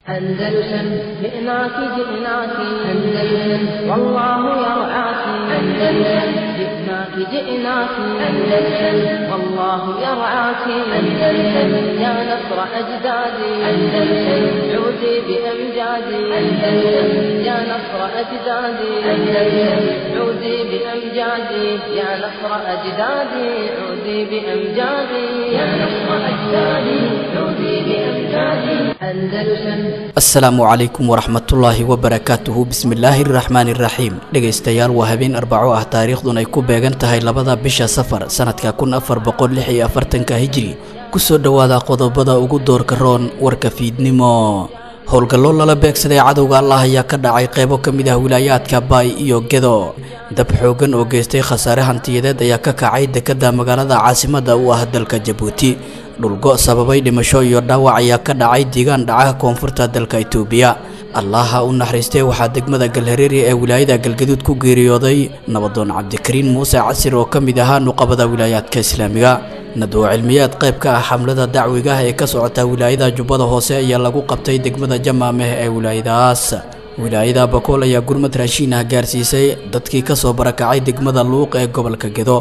أندلسن جئناك جئناك أندلسن والله يرعاك أندلسن جئناك جئناك أندلسن والله يرعاك أندلسن يا نصر أجدادي أندلسن عودي بأمجادي أندلسن يا نصر أجدادي أندلسن عودي بأمجادي يا نصر أجدادي عودي بأمجادي يا نصر أجدادي عودي بأمجادي أندلسن asalaamu calaykum waraxmatullaahi wabarakaatuhu bismillaahi araxmaani iraxiim dhegaystayaal waa habeen arbaco ah taariikhdun ay ku beegan tahay labada bisha safar sanadka kun afar boqol lix iyo afartanka hijri kusoo dhowaada qodobada ugu doorka roon warka fiidnimo howlgallo lala beegsaday cadowga allah ayaa ka dhacay qeybo ka mid ah wilaayaadka baay iyo gedo dab xoogan oo geystay khasaare hantiyadeed ayaa ka kacay dekada magaalada caasimada u ah dalka jabuuti dhulgo sababay dhimasho iyo dhaawac ayaa ka dhacay deegaan dhaca koonfurta dalka itoobiya allaha u naxariistay waxaa degmada galhareeri ee wilaayada galgaduud ku geeriyooday nabadoon cabdikariin muuse casir oo ka mid ahaa nuqabada wilaayaadka islaamiga nadwo cilmiyaad qayb ka ah xamlada dacwiga ah ee ka socota wilaayada jubbada hoose ayaa lagu qabtay degmada jamaameh ee wilaayadaas wilaayada bakool ayaa gurmad raashiin ah gaarsiisay dadkii kasoo barakacay degmada luuq ee gobolka gedo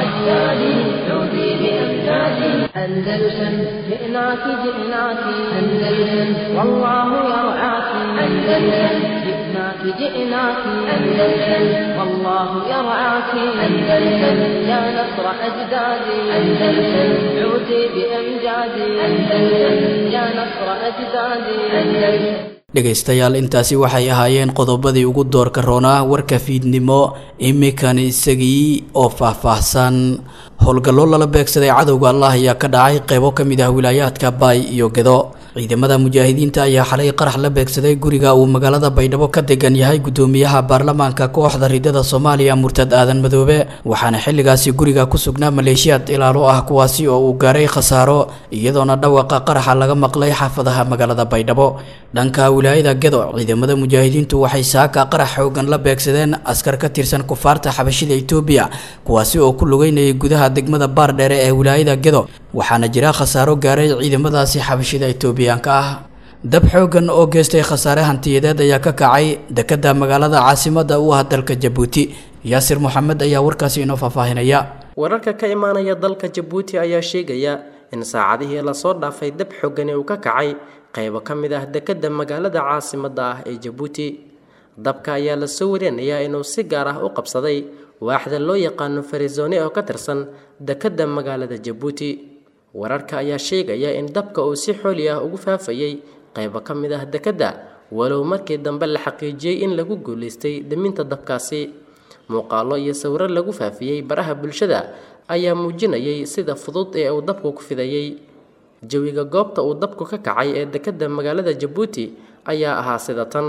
أندلسن جئناك جئناك أندلسن والله يرعاك أندلسن جئناك جئناك أندلسن والله يرعاك أندلسن يا نصر أجدادي أندلسن عودي بأمجادي أندلسن يا نصر أجدادي أندلسن dhegaystayaal intaasi waxay ahaayeen qodobadii ugu doorka roonaa warka fiidnimo imikan isagii oo faahfaahsan howlgallo lala beegsaday cadowga allah ayaa ka dhacay qeybo ka mid ah wilaayaadka baay iyo gedo ciidamada mujaahidiinta ayaa xalay qarax la beegsaday guriga uu magaalada baydhabo ka degan yahay gudoomiyaha baarlamaanka kooxda ridada soomaaliya murtad aadan madoobe waxaana xilligaasi guriga ku sugnaa maleeshiyaad ilaalo ah kuwaasi oo uu gaaray khasaaro iyadoona dhawaqa qaraxa laga maqlay xaafadaha magaalada baydhabo dhanka wilaayada gedo ciidamada mujaahidiintu waxay saaka qarax xoogan la beegsadeen askar ka tirsan kufaarta xabashida itoobiya kuwaasi oo ku lugeynayay gudaha degmada baardheere ee wilaayada gedo waxaana jira khasaaro gaaray ciidamadaasi xabashida itoobiyaanka ah dab xoogan oo geystay khasaare hantiyadeed ayaa ka kacay dekada magaalada caasimada u ah dalka jabuuti yaasir moxamed ayaa warkaasi inoo faahfaahinaya wararka ka imaanaya dalka jabuuti ayaa sheegaya in saacadihii lasoo dhaafay dab xoogani uu ka kacay qaybo ka mid ah dekada magaalada caasimada ah ee jabuuti dabka ayaa lasoo warinayaa inuu si gaar ah u qabsaday waaxda loo yaqaano farizone oo ka tirsan dekada magaalada jabuuti wararka ayaa sheegaya in dabka uu si xooli ah ugu faafayay qaybo ka mid ah dekadda walow markii dambe la xaqiijiyey in lagu guulaystay daminta dabkaasi muuqaallo iyo sawiro lagu faafiyey baraha bulshada ayaa muujinayay sida fudud ee uu dabku ku fidayey jawiga goobta uu dabku ka kacay ee dekadda magaalada jabuuti ayaa ahaa sida tan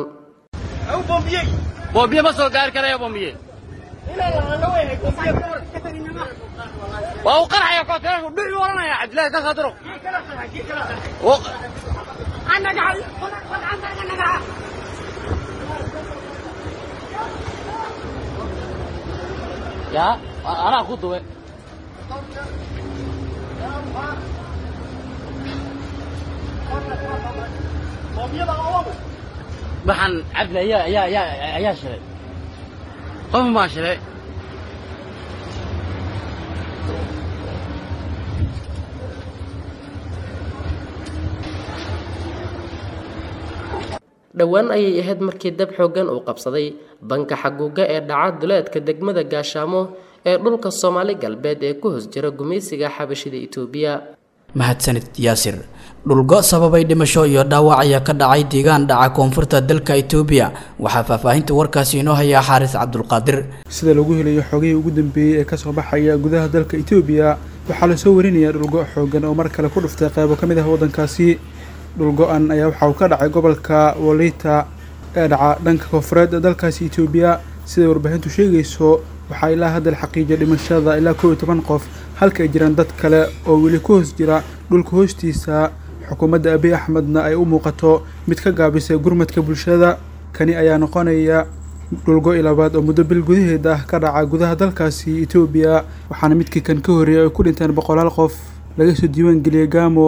waa uu qarxaya kooteerku dhuci oranaya cabdillahi ka saadiro ya anaa ku duwe waxaan cabdi ayaa ayaa ayaa ayaa shilay qof maa shilay dhowaan ayay ahayd markii dab xooggan uu qabsaday banka xaguuga ee dhaca duleedka degmada gaashaamo ee dhulka soomaali galbeed ee ku hoos jira gumaysiga xabashida itoobiya mahadsanid yaasir dhulgo sababay dhimasho iyo dhaawac ayaa ka dhacay deegaan dhaca koonfurta dalka itoobiya waxaa faahfaahinta warkaasi inoo hayaa xaaris cabdulqaadir sida lagu helayo xogihii ugu dambeeyey ee kasoo baxaya gudaha dalka itoobiya waxaa lasoo warinayaa dhulgo xoogan oo mar kale ku dhuftay qaybo ka mid ah waddankaasi dhulgo-an ayaa waxa uu ka dhacay gobolka waliita ee dhaca dhanka koonfureed ee dalkaasi itoobiya siday warbaahintu sheegayso waxaa ilaa hadda la xaqiijiyay dhimashada ilaa kow iyo toban qof halka ay jiraan dad kale oo weli ku hoos jira dhulka hoostiisa xukuumadda abiy axmedna ay u muuqato mid ka gaabisay gurmadka bulshada kani ayaa noqonaya dhulgo-i labaad oo muddo bil gudaheed ah ka dhaca gudaha dalkaasi etoobiya waxaana midkii kan ka horreeyay ay ku dhinteen boqolaal qof laga soo diiwaan geliyay gaamo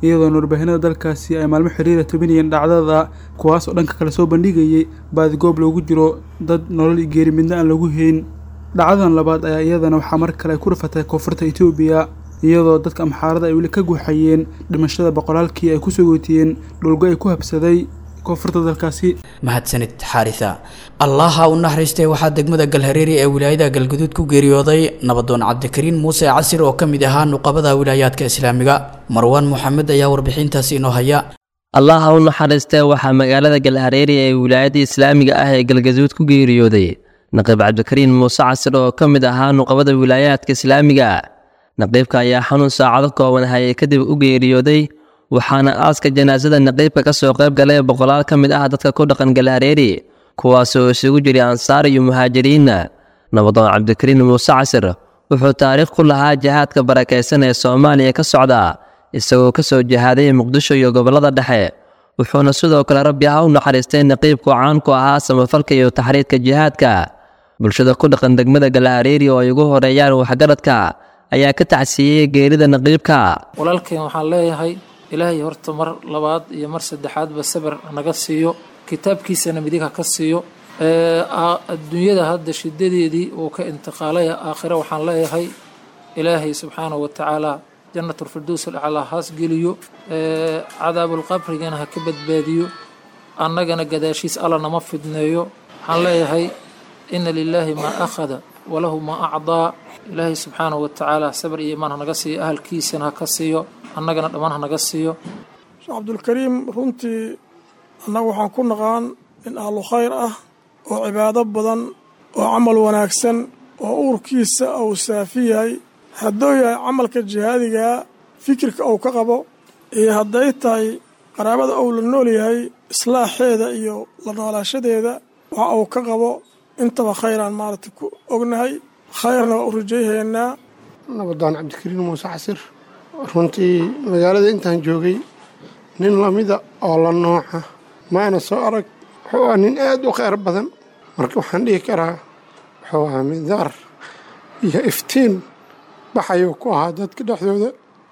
iyadoona warbaahinada dalkaasi ay maalmo xiriira tobinayeen dhacdada kuwaas oo dhanka kale soo bandhigayay baadigoob loogu jiro dad nolol iyo geeri midna aan lagu hayn dhacdadan labaad ayaa iyadana waxaa mar kale ay ku rafatay koonfurta etoobiya iyadoo dadka amxaarada ay weli ka guuxayeen dhimashada boqolaalkii ay kusoo gootiyeen dhulgo ay ku habsaday koonfurta dalkaasi mahadsanid xaarisa allaha u naxariistay waxaa degmada galhareeri ee wilaayada galguduud ku geeriyooday nabadoon cabdikariin muuse casir oo ka mid ahaa nuqabada wilaayaadka islaamiga marwaan moxamed ayaa warbixintaasi inoo haya allaha u naxariistee waxaa magaalada galhareeri ee wilaayada islaamiga ah ee galgaduud ku geeriyooday naqiib cabdikariin muuse casir oo ka mid ahaa nuqabada wilaayaadka islaamiga naqiibka ayaa xanuun saacado kooban hayay kadib u geeriyooday waxaana aaska janaasada naqiibka ka soo qayb galay boqolaal ka mid ah dadka ku dhaqan galhareeri kuwaasoo isugu jiray ansaar iyo muhaajiriinna nabadoon cabdikariin muuse casir wuxuu taariikh ku lahaa jihaadka barakaysan ee soomaaliya ka socda isagoo ka soo jihaaday muqdisho iyo gobollada dhexe wuxuuna sidoo kale rabbi ha u naxariistay naqiibku caan ku ahaa samafalka iyo taxriidka jihaadka bulshada ku dhaqan degmada galhareeri oo ay ugu horeeyaan waxgaradka ayaa ka tacsiiyey geerida naqiibka walaalkeen waxaan leeyahay ilaahay horta mar labaad iyo mar saddexaadba sabir naga siiyo kitaabkiisana midig ha ka siiyo adduunyada hadda shidadeedii uu ka intiqaalay aakhire waxaan leeyahay ilaahay subxaanahu watacaala janatulfirdows alaclaa haas geliyo cadaabulqabrigana ha ka badbaadiyo annagana gadaashiis alla nama fidneeyo waxaan leeyahay ina lilaahi maa akhada walahu maa acdaa ilaahay subxaanahu watacaala sabir iyo imaan hanaga siiyo ahalkiisana ha ka siiyo annagana dhammaan hanaga siiyo sheekh cabdulkariim runtii annaga waxaan ku naqaan in ahlu khayr ah oo cibaado badan oo camal wanaagsan oo uurkiisa uu saafi yahay hadduu yahay camalka jihaadigaa fikirka uu ka qabo iyo hadday tahay qaraabada uu la nool yahay islaaxeeda iyo la noolaashadeeda waxa uu ka qabo intaba khayraan maaragtay ku ognahay khayrna waa u rajayhaynaa nabadaan cabdikariin muuse casir runtii magaalada intaan joogay nin lamida oo la nooca maana soo arag wuxuu ahaa nin aad u kheyr badan marka waxaan dhihi karaa wuxuu ahaa midaar iyo iftiin baxayuu ku ahaa dadka dhexdooda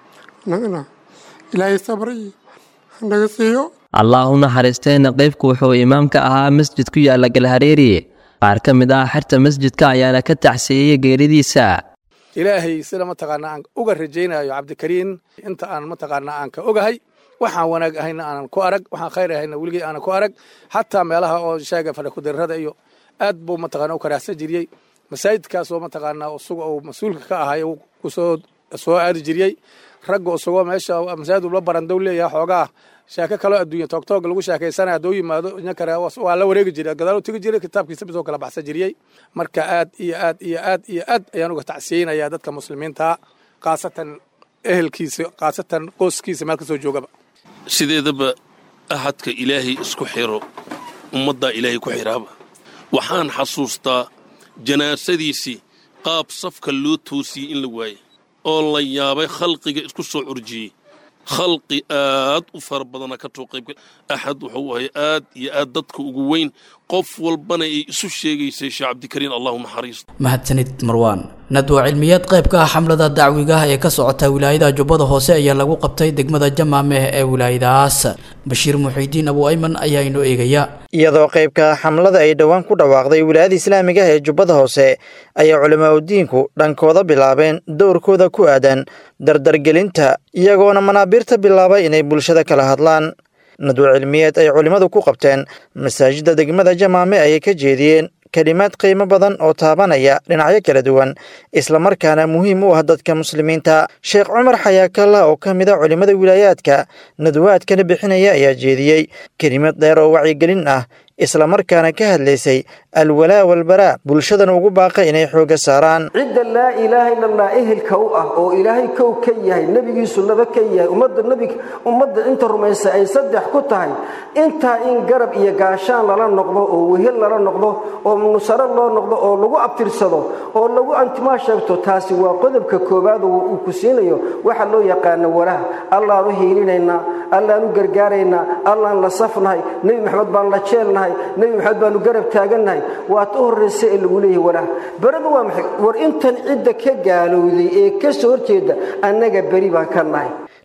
nagana ilaahay sabray hanaga siiyo allah u naxariistay naqiibku wuxuu imaam ka ahaa masjid ku yaalla galhareeri qaar ka mid ah xerta masjidka ayaana ka tacsiiyey geeridiisa ilaahay sida mataqaanaa aan uga rajaynayo cabdikariin inta aan mataqaanaa aan ka ogahay waxaan wanaag ahayna aanan ku arag waxaan khayr ahayna weligii aanan ku arag xataa meelaha oo sheega fadhakudirrada iyo aad buu mataqaana u karaahsan jiriyey masaajidkaasoo mataqaanaa isaga uu mas-uulka ka ahay kusoo soo aadi jiriyey ragga isagoo meesha masaajid ula barandow leeyahay xoogaa sheeko kaloo adduunya toogtoog lagu sheekaysanaya hadduu yimaado inkare waa la wareegi jiray gadaaluu tegi jiray kitaabkiisa bisoo kala baxsan jiriyey marka aad iyo aad iyo aad iyo aad ayaan uga tacsiyeynayaa dadka muslimiinta khaasatan ehelkiisa khaasatan qoyskiisa meel ka soo joogaba sideedaba ahadka ilaahay isku xiro ummaddaa ilaahay ku xiraaba waxaan xasuustaa janaasadiisii qaab safka loo toosiyey in la waayay oo la yaabay khalqiga isku soo curjiyey khalqi aad u fara badana ka too qaybgal axad wuxuu ahay aad iyo aad dadka ugu weyn qof walbana ay isu sheegaysay sheekh cabdikariin allahu naxariisto mahadsanid marwaan nadwa cilmiyeed qayb ka ah xamlada dacwigaah ee ka socota wilaayada jubbada hoose ayaa lagu qabtay degmada jamaameh ee wilaayadahaas bashiir muxiidiin abu ayman ayaa inoo eegaya iyadoo qaybka xamlada ay dhowaan ku dhawaaqday wilaayada islaamiga ee jubbada hoose ayaa culamaa udiinku dhankooda bilaabeen dowrkooda ku aadan dardargelinta iyagoona manaabiirta bilaabay inay bulshada kala hadlaan nadwo cilmiyeed ay culimmadu ku qabteen masaajidda degmada jamaame ayay ka jeediyeen kelimaad qiimo badan oo taabanaya dhinacyo kala duwan islamarkaana muhiim u ah dadka muslimiinta sheekh cumar xayaakalla oo ka mid a culimmada wilaayaadka nadwaadkana bixinaya ayaa jeediyey kelimad dheer oo wacyigelin ah islamarkaana ka hadlaysay alwalaa walbaraa bulshadana ugu baaqa inay xoogga saaraan cidda laa ilaaha ila allah ehelka u ah oo ilaahay kow ka yahay nebigiisu laba ka yahay ummadda nebig ummadda inta rumaysa ay saddex ku tahay intaa in garab iyo gaashaan lala noqdo oo wehel lala noqdo oo nusaro loo noqdo oo lagu abtirsado oo lagu antimaa sheegto taasi waa qodobka koowaad oo uu ku siinayo waxa loo yaqaano walaha allaan u hiilinaynaa allaan u gargaaraynaa allaan la safnahay nebi maxamed baan la jeelnahay nebi maxamed baanu garab taagannahay waad u horraysa ee lagu leeyahay walaah beradu waa maxay war intan cidda ka gaalowday ee ka soo horjeeda annaga beri baan ka nahay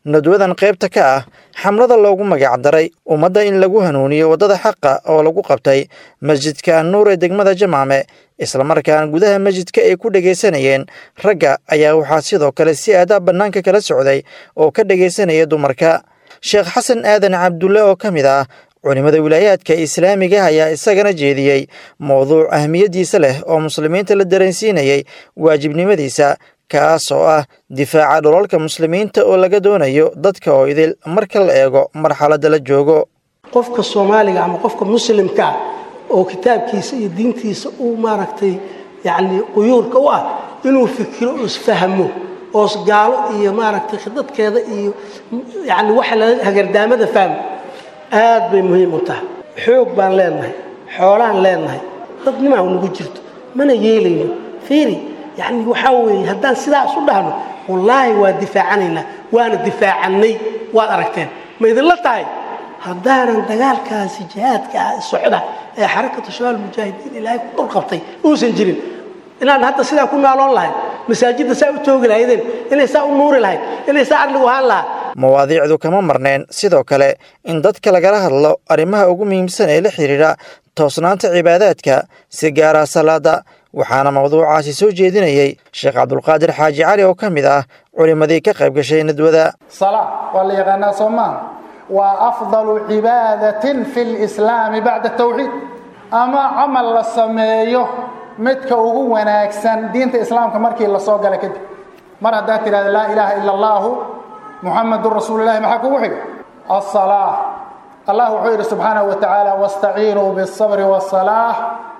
nadwadan qaybta ka ah xamlada loogu magacdaray ummadda in lagu hanuuniyo waddada xaqa oo lagu qabtay masjidka annuur ee degmada jamaame islamarkaana gudaha masjidka ay ku dhegaysanayeen ragga ayaa waxaa sidoo kale si aadaa bannaanka kala socday oo ka dhegaysanaya dumarka sheekh xasan aadan cabdulle oo ka mid ah culimmada wilaayaadka islaamiga ayaa isagana jeediyey mowduuc ahmiyaddiisa leh oo muslimiinta la dareensiinayay waajibnimadiisa kaas oo ah difaaca dholalka muslimiinta oo laga doonayo dadka oo idil marka la eego marxaladda la joogo qofka soomaaliga ama qofka muslimka ah oo kitaabkiisa iyo diintiisa uu maaragtay yacni quyuurka u ah inuu fikiro oo isfahmo oo gaalo iyo maaragtay khidadkeeda iyo yacni waxa la hagardaamada fahmo aad bay muhiim u tahay xoog baan leenahay xoolaan leenahay dadnimaa nagu jirto mana yeelayno fiiri yacni waxaa weeye haddaan sidaas u dhahno wallaahi waa difaacanaynaa waana difaacannay waad aragteen ma idinla tahay haddaanan dagaalkaasi jihaadka ah socda ee xarakatu shabaal mujaahidiin ilaahay ku dhul qabtay uusan jirin inaan hadda sidaa ku naaloon lahayn masaajidda saa u toogi lahaydeen inay saa u nuuri lahayd inay saa arligu ahaan lahaa mawaadiicdu kama marneen sidoo kale in dadka lagala hadlo arrimaha ugu muhiimsan ee la xidhiidha toosnaanta cibaadaadka si gaara salaada waxaana mawduucaasi soo jeedinayey sheekh cabdulqaadir xaaji cali oo ka mid ah culimmadii ka qayb gashay nadwada salaa waa la yaqaanaa soo maaha waa afdalu cibaadatin fi lislaami bacda tawxiid ama camal la sameeyo midka ugu wanaagsan diinta islaamka markii la soo gala kadib mar haddaad tidhahda laa ilaaha ila allaahu muxamadun rasuululahi maxaa kugu xiga asalaa allah wuxuu yidhi subxaanahu wa tacaala wastaciinuu biالsabri waالsalaax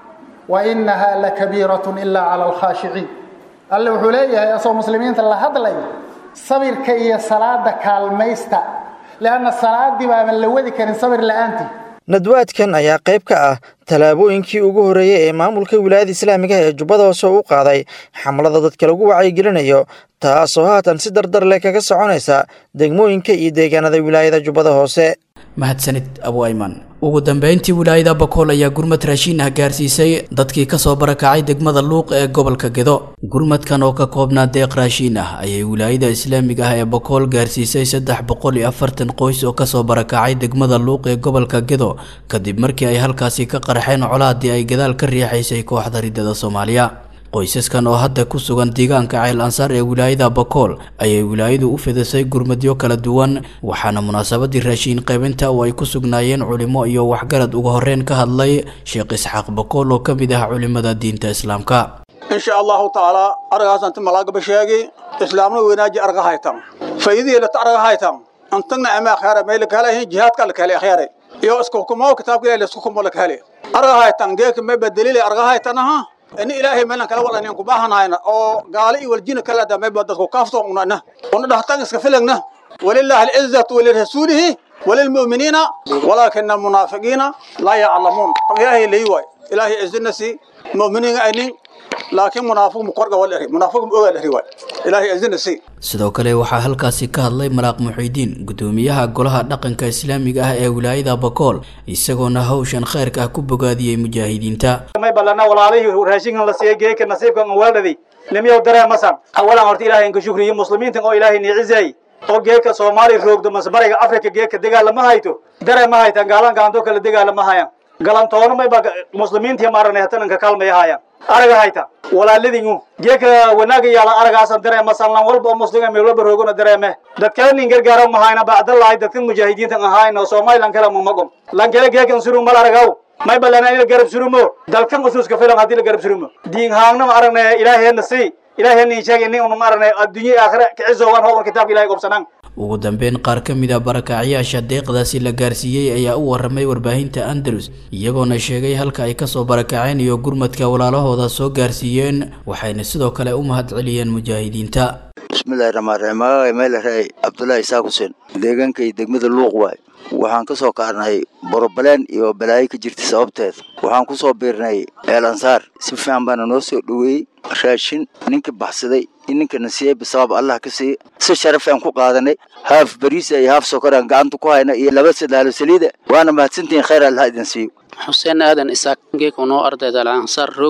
wainaha lakabiiratun ilaa cala alkhaashiciin alle wuxuu leeyahay asoo muslimiinta la hadlay sabirka iyo salaada kaalmaysta leanna salaadii baaban la wadi karin sabir la'aantii nadwaadkan ayaa qayb ka ah tallaabooyinkii ugu horreeyey ee maamulka wilaayada islaamiga ee jubbada hoose u qaaday xamlada dadka lagu wacyigelinayo taasoo haatan si dardar leh kaga soconaysa degmooyinka iyo deegaanada wilaayada jubbada hoose mahadsanid abu ayman ugu dambeyntii wilaayada bakool ayaa gurmad raashiin ah gaarsiisay dadkii kasoo barakacay degmada luuq ee gobolka gedo gurmadkan oo ka koobnaa deeq raashiin ah ayay wilaayada islaamiga ah ee bakool gaarsiisay saddex boqol iyo afartan qoys oo kasoo barakacay degmada luuq ee gobolka gedo kadib markii ay halkaasi ka qarxeen colaadii ay gadaal ka riixaysay kooxda riddada soomaaliya qoysaskan oo hadda ku sugan deegaanka ceel ansaar ee wilaayada bakool ayay wilaayadu u fidisay gurmadyo kala duwan waxaana munaasabadii raashiin qaybinta oo ay ku sugnaayeen culimo iyo waxgarad uga horreyn ka hadlay sheekh isxaaq bakool oo ka mid ah culimada diinta islaamka insha allahu tacaala aragaasanti malaagaba sheegi islaamna weynaaji arga haytan faydihii lata arga haytan antagna ama akhyara meel kale jihaadka la kale akhyara iyo isku hukumo kitaabka ilaahay isku hukumo la kale arga haytan geek ma badalile arga haytanaha in ilaahay meelan kala walanin ku baahanayna oo gaali iyo waljina kala damay dadku kaafto unana una dhahtan iska filagna walillahi al-izzatu wa lirasulihi وللمؤمنين ولكن المنافقين لا يعلمون إلهي ليواي إلهي إذنسي مؤمنين أينين laakiin munaafiq muqorga waa la eri munaafiq ogaa la eri waay ilaahay azina si sidoo kale waxaa halkaasi ka hadlay maraaq muxiidiin gudoomiyaha golaha dhaqanka islaamiga ah ee wilaayada bakool isagoona hawshan khayrka ah ku bogaadiyey mujaahidiinta may balana walaalihii raashinkan la siiyey geeka nasiibkan weeldhadi nimiyow dareemasan awalan horta ilaahay inka shukriyo muslimiintan oo ilaahay niicizay oo geeka soomaali roogdo masbariga afrika geeka dagaalama hayto dareema haytan gaalan gaanto kale dagaalama hayan galantoona mayba muslimiintii maaranay hatananka kaalmaya hayan araga hayta walaaladingu geeka wanaaga yaala aragaasan dareema sanlan walba oo muslima meel walba roogona dareeme dadkale nin gargaaro mahayna bacdalahay dadkan mujaahidiintan ahayn oo somalilan kale mamagom lankale geekan suru mal aragaw may balana in la garab surumo dalkan usuuska filan haddii la garab surumo diin haangna ma aragnay ilaaheena si ilaaheena sheegay nin unu ma aragnay adduunye aakhira kicisowan howar kitaabka ilahay gobsanaan ugu dambeyn qaar ka mid a barakacyaasha deeqdaasi la gaarsiiyey ayaa u waramay warbaahinta andalus iyagoona sheegay halka ay kasoo barakaceen iyo gurmadka walaalahooda soo gaarsiiyeen waxayna sidoo kale u mahad celiyeen mujaahidiinta bismillahi raxmaan raxiim magacay meelaraay cabdullaahi isaaq xuseen deegaankay degmada luuq waay waxaan ka soo kaarnay borobaleen iyo balaayo ka jirta sababteed waxaan ku soo biirnay eel ansaar si fiican baana noo soo dhoweeyey raashin ninka baxsaday in ninkana siiyey bisabaab allah ka siiya si sharaf aan ku qaadanay haaf bariisa iyo haaf sokor aan gacanta ku hayna iyo laba sadaalo saliida waana mahadsantihiin khayr allah idin siiyo xuseen aadan isaaq geeka noo ardayda al ansaar roogna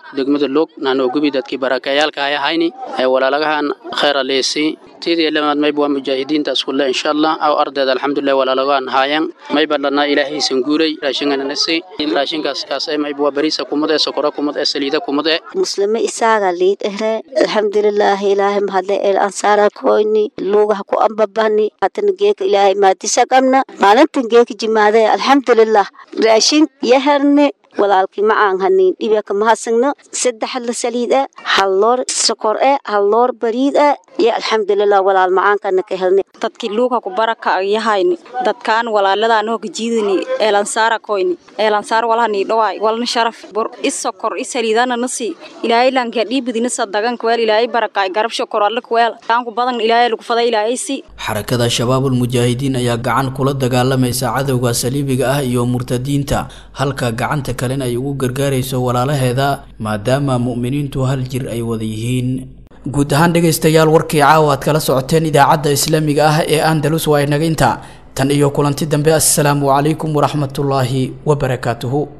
degmada log naanoo gubi dadkii barakayaalka ay ahayni ee walaalagahan khayra leesi tidii lamaad mayb waa mujaahidiinta iskulle insha allah aw ardayda alxamdulilah walaalagaan haayan mayba dhanaa ilaahaysan guuray raashingananasi raashinkaas kaas mayb waa bariisa kumad ee sokora kumad ee saliida kumad ee muslime isaaga liid ehre alxamdulilaahi ilaahay mahadle el ansaara koyni luugaha ku ambabani hatana geeka ilaahay maadisa qabna maalintan geeka jimaade alxamdulilah raashin yaherni walaalkii ma aan hanin dhibaka mahadsanno saddex la saliid ah hal loor sokor ah hal loor bariid ah iyo alxamdulilah walaal macaankana ka helnay dadkii luuga ku baraka yahayni dadkaan walaaladaan oo gajiidani eelansaara koyni eelansaar walahani dhawaay walna sharaf bur is sokor is saliidana nasi ilaahay lanka dhiibidina sadagan kweel ilaahay barakaay garab shokor alla kweel taanku badan ilaahay lagu faday ilaahay si xarakada shabaabul mujaahidiin ayaa gacan kula dagaalamaysa cadowga saliibiga ah iyo murtadiinta halka gacanta kalena ay ugu gargaarayso walaalaheeda maadaama mu'miniintu hal jir ay wada yihiin guud ahaan dhegaystayaal warkii caawa aad kala socoteen idaacadda islaamiga ah ee andalus waa inaga inta tan iyo kulanti dambe assalaamu calaykum waraxmatullaahi wabarakaatuhu